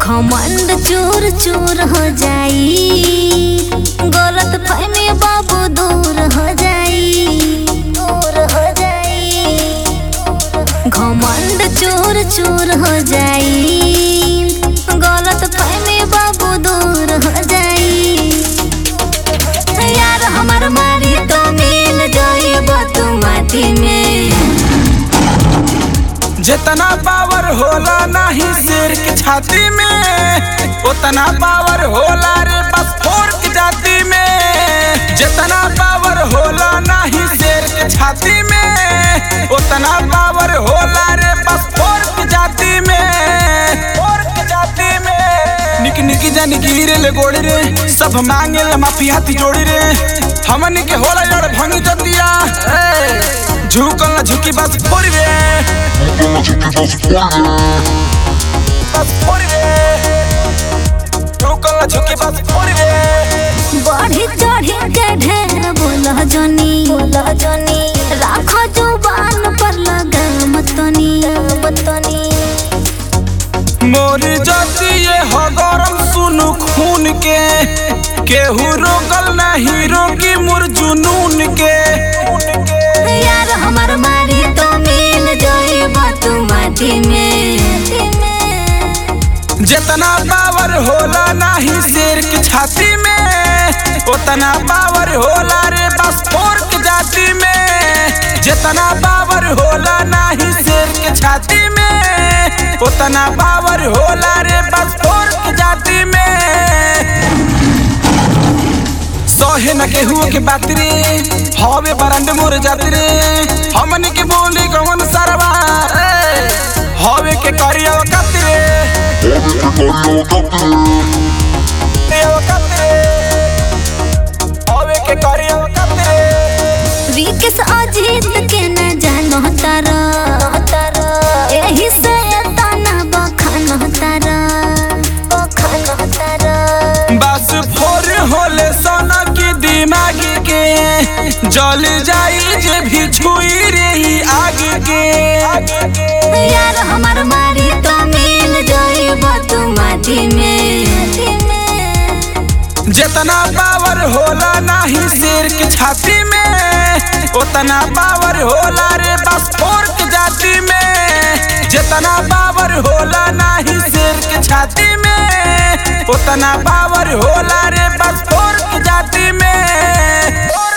घमंड चूर चूर हो जाई गलत फहमी बाबू दूर हो जाई दूर हो जाई घमंड चूर चूर हो जाई गलत फहमी बाबू दूर हो जाई यार हमार मारी तो मिल जाइब तू माटी में जितना पावर होला नाही शेर के छाती में उतना पावर होला रे बस फोर की जाति में जितना पावर होला नाही शेर के छाती में उतना पावर होला रे बस फोर की जाति में फोर की जाति में निक निकी जानी गिरे ले गोड़ी रे सब मांगे ले माफी हाथी जोड़ी रे हमन के होला यार भंग जतिया झुकल ना झुकी बस फोड़ रे बस फोड़ रे झुकल ना झुकी बस फोड़ रे बढ़ी चढ़ी के ढेर बोल जनी बोल जनी राखो जुबान पर लगाम तनी तनी मोर जाति ये हो गरम सुनु खून के केहू रोकल नहीं रोकी मोर जुनून के यार हमार मारी तो मिल जाइब तू माटी में जितना पावर होला नहीं शेर की छाती में उतना पावर होला रे बस फोर की जाति में जितना पावर होला नहीं शेर की छाती में उतना पावर होला रे बस फोर की जाति में सहे न केहू के बात रे हवे बरंड मोर जात रे हमन के बोली कौन सरवा ए, हवे के करिया कत रे वकत रे हवे के करिया वकत रे विकेश अजीत के न जानो तारा एही से तना बखान तारा बखान तारा बस फोर होले सोना की दिमाग के जल जाई जे भी छुई रे ई आग के यार हमार मारी तो मिल जाइब तू माटी में जितना पावर होला नहीं शेर के छाती में उतना पावर होला रे बस फोर की जाति में जितना पावर होला नहीं शेर के छाती में उतना पावर होला रे बस फोर की जाति में